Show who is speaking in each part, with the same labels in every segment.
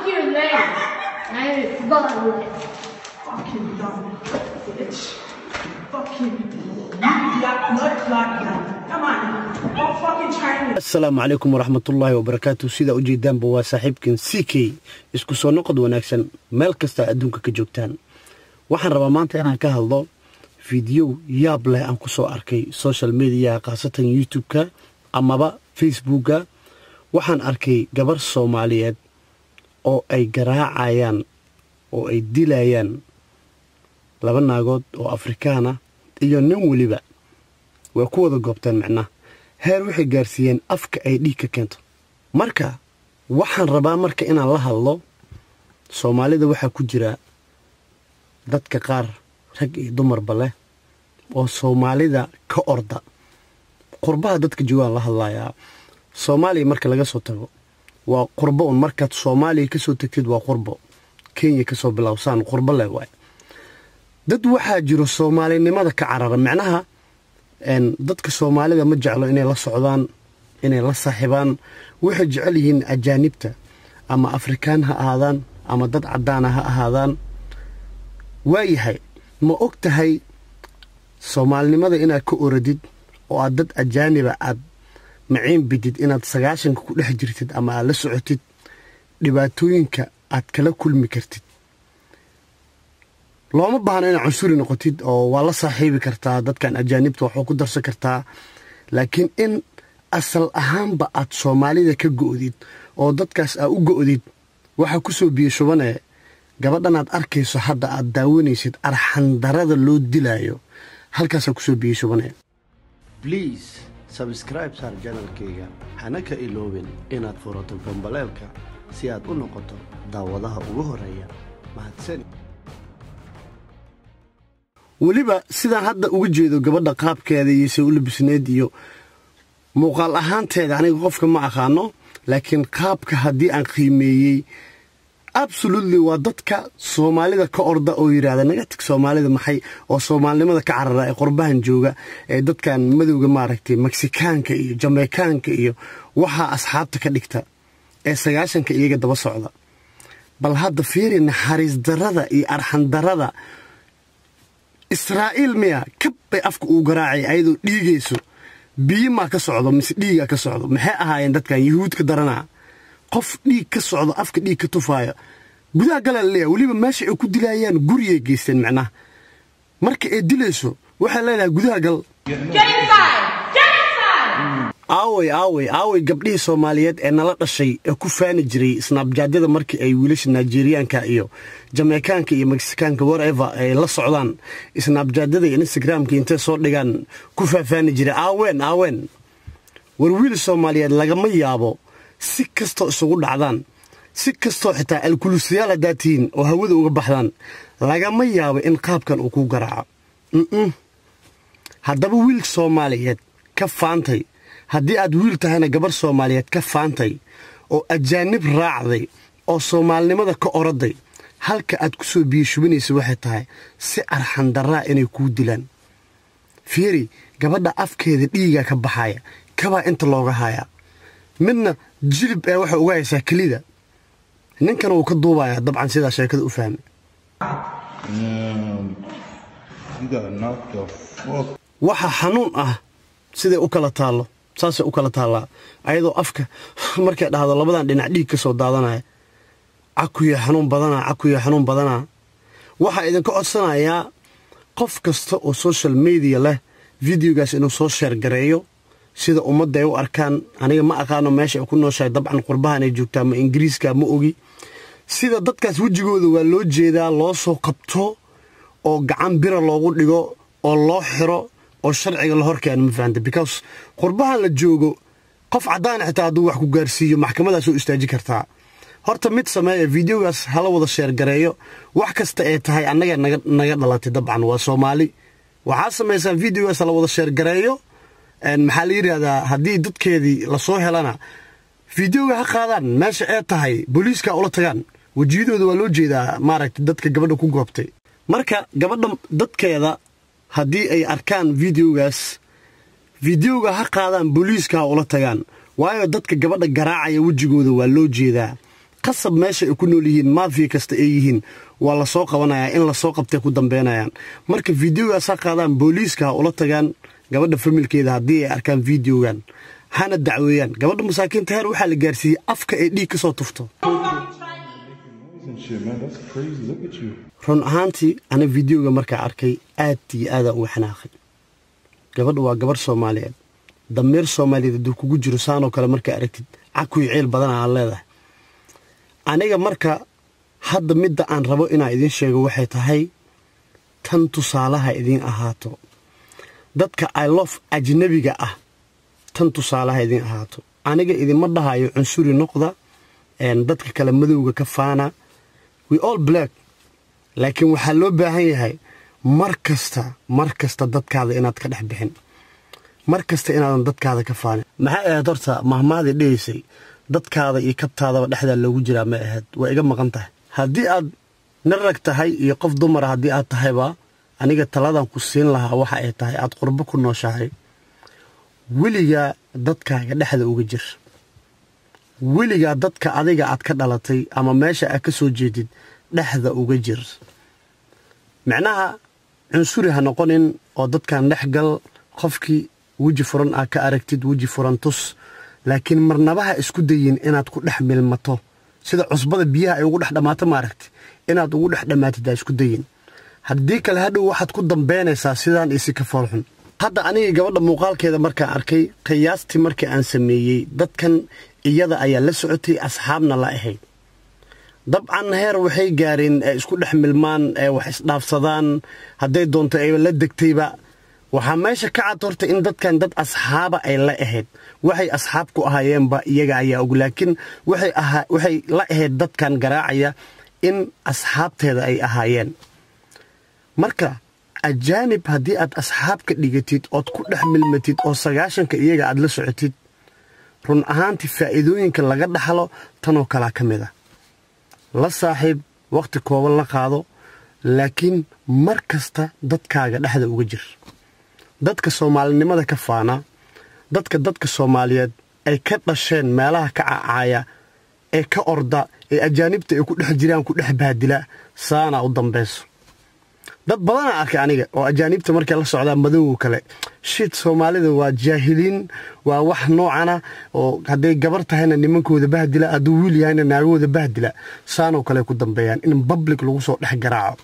Speaker 1: your leg. I follow it.
Speaker 2: Fucking dumb bitch. Fucking idiot, nut clot dumb. Come on, go fucking Chinese.
Speaker 3: asalaamu calaykum waraxmatullaahi wabarakaatu sidaa ujeedaanba waa saaxiibkan c k isku soo noqod wanaagsan meel kasta adduunka ka joogtaan waxaan rabaa maanta inaan ka hadlo fideyo yaab leh aan ku soo arkay social mediaha khaasatan youtube-ka amaba facebooka waxaan arkay gabar soomaaliyeed oo ay garaacayaan oo ay dilayaan laba naagood oo afrikaana iyo nin weliba way ku wada goobteen micnaha heer waxay gaarsiiyeen afka ay dhiig ka keento marka waxaan rabaa marka inaan la hadlo soomaalida waxaa ku jira dadka qaar rag iyo dumarba leh oo soomaalida ka orda qurbaha dadka joogaan la hadlayaa soomaaliya marka laga soo tago waa qurbo un markaad soomaaliya ka soo tagtid waa qurbo kenya ka soo bilowsaan qurbo leh waay dad waxaa jiro soomaalinimada ka carara micnaha dadka soomaalida ma jeclo inay la socdaan inay la saaxiibaan waxay jecel yihiin ajaanibta ama afrikaan ha ahaadaan ama dad caddaana ha ahaadaan waayahay ma og tahay soomaalinimada inaad ka oradid oo aad dad ajaaniba aad maciin bidid inaad sagaashanka ku dhex jirtid ama aad la socotid dhibaatooyinka aad kala kulmi kartid looma baahno inaad cunsuri noqotid oo waa la saaxiibi kartaa dadkan ajaanibta waxuu ku darsan kartaa laakiin in asal ahaanba aad soomaalida ka go'did oo dadkaas aad u go'did waxaa ku soo biyo shubanee gabadhan aad arkayso hadda aad daawanaysid arxandarada loo dilaayo halkaasaa ku soo biyo shubanee bliis sabskraib saar janalkayga hana ka iloobin inaad furato gambaleelka si aad u noqoto daawadaha ugu horeeya mahadsan weliba sidaan hadda uga jeedo gabadha qaabkeeda iyo se u labisneed iyo muuqaal ahaanteeda aniga qofka ma aqaano laakiin qaabka haddii aan qiimeeyey absolutely waa dadka soomaalida ka orda oo yidhaahda naga tag soomaalida maxay oo soomaalinimada ka carara ee qurbahan jooga ee dadkan madowga maaragtay meksikaanka iyo jameykaanka iyo waxaa asxaabta ka dhigta ee sagaashanka iyaga daba socda bal hadda fiiri naxariis darada iyo arxan darada israa'iil miya kab bay afka uu garaacay ayadoo dhiigayso biyo maa ka socdo mise dhiigaa ka socdo maxay ahaayeen dadkan yuhuud ka daranaa qof dhiig ka socdo afka dhiig ka tufaaya gudaha galaa laleeyahay weliba meesha ay ku dilaayaan guriyay geysteen macnaha marka ay dilayso waxay leedahay gudaha gal
Speaker 1: Get inside! Get inside!
Speaker 3: aaway aaway aaway gabdhihii soomaaliyeed ee nala dhashay ee ku faani jiray snaabjaadyada markii ay wiilasha nigeriyaanka iyo jameykaanka iyo meksikaanka warever ay la socdaan snaabjaadyada iyo instagramka intay soo dhigaan ku faafaani jiray aaween aaween war wiil soomaaliyeed lagama yaabo si kastoo isugu dhacdaan si kastoo xitaa alkulusiyaal haddaa tihiin oo hawada uga baxdaan lagama yaabo in qaabkan uu ku garaaco mm haddaba wiil soomaaliyeed ka faantay haddii aad wiil tahayna gabarh soomaaliyeed ka faantay oo ajaanib raacday oo soomaalinimada ka oraday halka aad ku soo biyo shubanaysa waxay tahay si arxandaraa inay kuu dilaan fiiri gabadha afkeeda dhiigaa ka baxaya kabaa inta looga hayaa midna jilib ee waxay uga haysaa kelida ninkan wuu ka duubayaa dabcan sidaa sheekada u fahmay
Speaker 4: Um, you gotta knock the fuck.
Speaker 3: waxa xanuun ah siday u kala taallo saasay u kala taallaa ayadoo afka markay dhahdo labadan dhinac dhiig ka soo daadanaya cakuya xanuun badanaa cakuya xanuun badanaa waxaa idinka codsanayaa qof kasta oo social media leh videogaas inuu soo sheergareeyo sida ummadda ay u arkaan aniga ma aqaano meesha ay ku nooshahay dabcan qurbahan ay joogtaa ma ingiriiska ma ogi sida dadkaas wejigooda waa loo jeedaa loo soo qabto oo gacan bira loogu dhigo oo loo xiro oo sharciga la horkeeno ma fahamta because qurbahan la joogo qof caddaan xitaa hadduu wax ku gaarsiiyo maxkamadaas oo istaaji kartaa horta mid sameeya videogaas hala wada sheergareeyo wax kasta ee tahay annaga naga naga dhalatay dabcan waa soomaali waxaa samaysaa videogaas hala wada sheergareeyo maxaa la yidhaahdaa haddii dadkeedii lasoo helana videoga ha qaadaan meesha ee tahay booliiska ula tagaan wejiyadooda waa loo jeedaa maaragta dadka gabadha ku goobtay marka gabadha dadkeeda haddii ay arkaan videogaas videoga ha qaadaan booliiska ha ula tagaan waayo dadka gabadha garaacaya wejigooda waa loo jeedaa qasab meesha ay ku nool yihiin maafiya kasta ay yihiin waa lasoo qabanayaa in lasoo qabtay ku dambeynayaan marka videogaasaa qaadaan booliiska ha ula tagaan gabadha familkeeda haddii ay arkaan videogan hana dacweeyaan gabadha masaakiinta heer waxaa la gaarsiiyey afka ay dhiig ka soo tufto
Speaker 4: and shit, man. That's crazy. Look at you.
Speaker 3: run ahaantii ana videoga markaa arkay aad iyo aadaan uga xanaaqay gabadha waa gabarh soomaaliyeed dameer soomaaliyeed hadduu kugu jiro saanoo kale markaa aragtid cakuy ceel badan aa leedahay aniga marka hadda midda aan rabo inaan idiin sheego waxay tahay tan tusaalaha idiin ahaato dadka ilof ajnabiga ah tan tusaalaha idiin ahaato aniga idinma dhahayo cunsuri noqda een, dadka kale madowga ka faana we all black laakiin waxaa loo baahan yahay mar kasta mar kasta dadkaada inaad ka dhex bixin mar kasta inaadan dadkaada ka faanin maxay ahayd horta mahmaadii dhigaysay dadkaada iyo kabtaadaba dhexdaa loogu jiraa ma ahayd waa iga maqan tahay haddii aad nin rag tahay iyo qof dumara haddii aad tahayba aniga taladan ku siin lahaa waxa ay tahay aad qurbo ku nooshahay weligaa dadkaaga dhexda uga jir weligaa dadka adiga aad ka dhalatay ama meesha aad ka soo jeedid dhexda uga jir micnaha cunsuri ha noqonin oo dadkan dhex gal qofkii weji furan aad ka aragtid weji furan tus laakiin marnabaha isku dayin inaad ku dhex milmato sida cusbada biyaha ay ugu dhex dhammaato maaragti inaad ugu dhex dhammaatid aa isku dayin haddii kale hadhow waxaad ku dambaynaysaa sidaan isi ka foolxun hadda aniga gabadha muuqaalkeeda markaan arkay qiyaastii markii aan sameeyey dadkan iyada ayaa la socotay asxaabna la ahayd dabcan heer waxay gaareen ee isku dhex milmaan ee wax isdhaafsadaan hadday doonto ay la degtayba waxaa meesha ka cad horta in dadkan dad asxaaba ay la ahayd waxay asxaab ku ahaayeenba iyaga ayaa og laakiin waxay ahaa waxay la ahayd dadkan garaacaya in asxaabteeda ay ahaayeen marka ajaanib haddii aad asxaab ka dhigatid ood ku dhex milmatid oo sagaashanka iyaga aad la socotid run ahaantii faa'iidooyinka laga dhaxlo tanoo kalaa ka mid a la saaxiib wakhti kooban la qaado laakiin mar kasta dadkaaga dhexda uga jir dadka soomaalinimada ka faana dadka dadka soomaaliyeed ay ka dhasheen meelaha ka cacaaya ee ka orda ee ajaanibta ay ku dhex jiraan ku dhex baadila saana u dambayso dad badanaa arkay aniga oo ajaanibta markay la socdaa madowga kale shid soomaalida waa jaahiliin waa wax noocana oo hadday gabar tahayna nimankooda bahdila hadduu wiil yahayna naagahooda bahdila saanoo kale ku dambeeyaan in public lagu soo dhex garaaco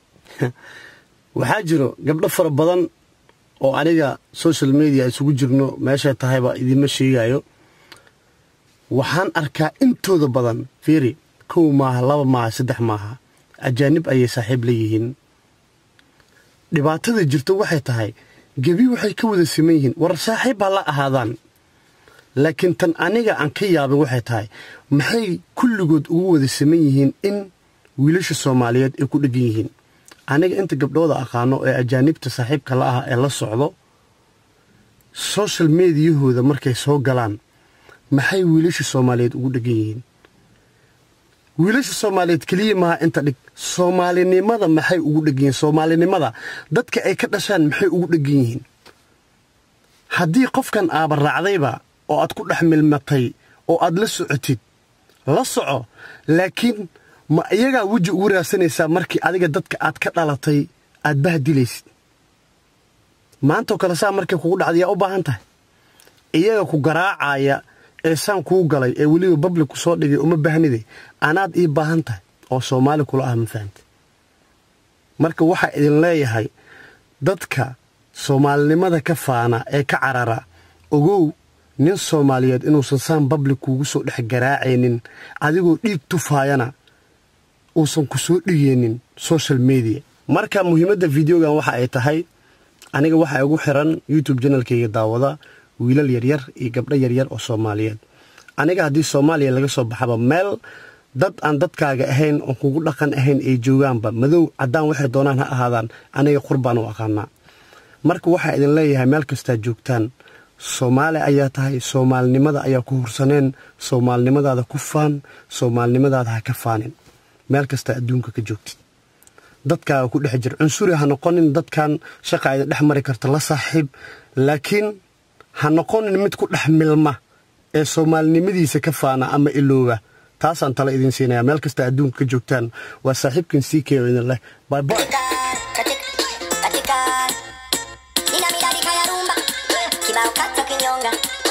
Speaker 3: waxaa jiro gabdho fara badan oo aniga social media isugu jirno meeshay tahayba idiinma sheegayo waxaan arkaa intooda badan fiiri kow maaha laba maaha saddex maaha ajaanib ayay saaxiib la yihiin dhibaatada jirto waxay tahay gebi waxay ka wada siman yihiin war saaxiib ha la ahaadaan laakiin tan aniga aan ka yaabin waxay tahay maxay kulligood ugu wada siman yihiin in wiilasha soomaaliyeed ay ku dheggan yihiin aniga inta gabdhooda aqaano ee ajaanibta saaxiibka la ah ee la socdo social mediyahooda markay soo galaan maxay wiilasha soomaaliyeed ugu dheggan yihiin wiilasha soomaaliyeed keliya maha inta dhig soomaalinimada maxay ugu dheggan yihiin soomaalinimada dadka ay ka dhashaan maxay ugu dheggan yihiin haddii qofkan aaba raacdayba oo aad ku dhex milmatay oo aad la socotid la soco laakiin ma iyagaa weji ugu raadsanaysaa markii adiga dadka aad ka dhalatay aad bahdilaysid maantoo kale saa markay kugu dhacda yaa u baahan tahay iyaga ku garaacaya ee saan kuu galay ee weliba babli ku soo dhigay uma baahniday anaad ii baahan tahay oo soomaali kula ah ma fahamta marka waxaa idin leeyahay dadka soomaalinimada ka faana ee ka carara ogow nin soomaaliyeed inuusan saan babli kuugu soo dhex garaacaynin adigoo dhiig tufaayana uusan ku soo dhigeenin social media marka muhiimadda videogan waxa ay tahay aniga waxaa igu xiran youtube janalkayga daawada wiilal yaryar iyo gabdho yaryar oo soomaaliyeed aniga haddii soomaaliya laga soo baxaba meel dad aan dadkaaga ahayn oon kugu dhaqan ahayn ay joogaanba madow caddaan waxay doonaan ha ahaadaan aniga qurbaan u aqaanaa marka waxaa idin leeyahay meel kastaa joogtaan soomaali ayaa tahay soomaalinimada ayaa ku hursaneen soomaalinimadaada ku faan soomaalinimadaada ha ka faanin meel kastaa adduunka ka joogtid dadkaaga ku dhex jir cunsuri ha noqonin dadkan shaqa idin dhex mari karta la saaxiib laakiin ha noqonin mid ku dhex milma ee soomaalinimadiisa ka faana ama ilooba taasaan tale idin siinaya meel kasta adduunka ka joogtaan waa saaxiibkan ck oo idin leh bye bye
Speaker 5: katika katika nina midadi kaya rumba kibao kata kinyonga